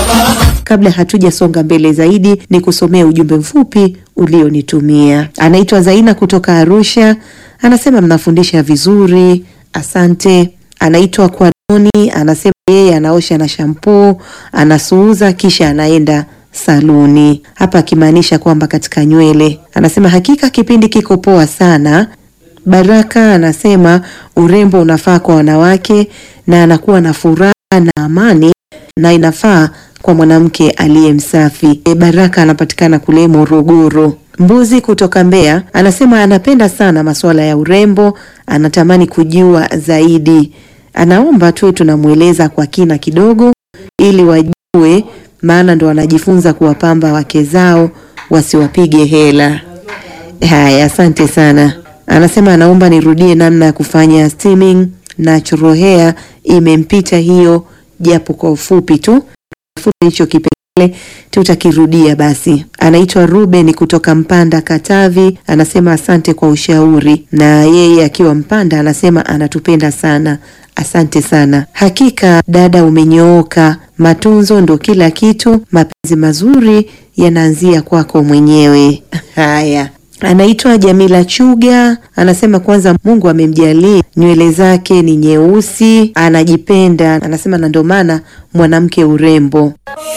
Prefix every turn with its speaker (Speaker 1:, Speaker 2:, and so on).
Speaker 1: Kabla hatujasonga mbele zaidi, ni kusomea ujumbe mfupi ulionitumia. Anaitwa Zaina kutoka Arusha, anasema mnafundisha vizuri, asante. Anaitwa Kwadoni, anasema yeye anaosha na shampoo, anasuuza kisha anaenda saluni, hapa akimaanisha kwamba katika nywele. Anasema hakika kipindi kiko poa sana. Baraka anasema urembo unafaa kwa wanawake na anakuwa na furaha na amani na inafaa kwa mwanamke aliye msafi. E, Baraka anapatikana kule Morogoro. Mbuzi kutoka Mbeya anasema anapenda sana masuala ya urembo, anatamani kujua zaidi. Anaomba tuwe tunamweleza kwa kina kidogo ili wajue, maana ndo wanajifunza kuwapamba wake zao wasiwapige hela. Haya, asante sana. Anasema anaomba nirudie namna ya kufanya steaming natural hair, imempita hiyo japo kwa ufupi tu futa hicho kipengele tutakirudia basi. Anaitwa Ruben kutoka Mpanda, Katavi, anasema asante kwa ushauri, na yeye akiwa Mpanda anasema anatupenda sana. Asante sana. Hakika dada, umenyooka. Matunzo ndo kila kitu, mapenzi mazuri yanaanzia kwako mwenyewe. Haya. Anaitwa Jamila Chuga, anasema kwanza Mungu amemjalia nywele zake ni nyeusi, anajipenda, anasema na ndio maana mwanamke urembo.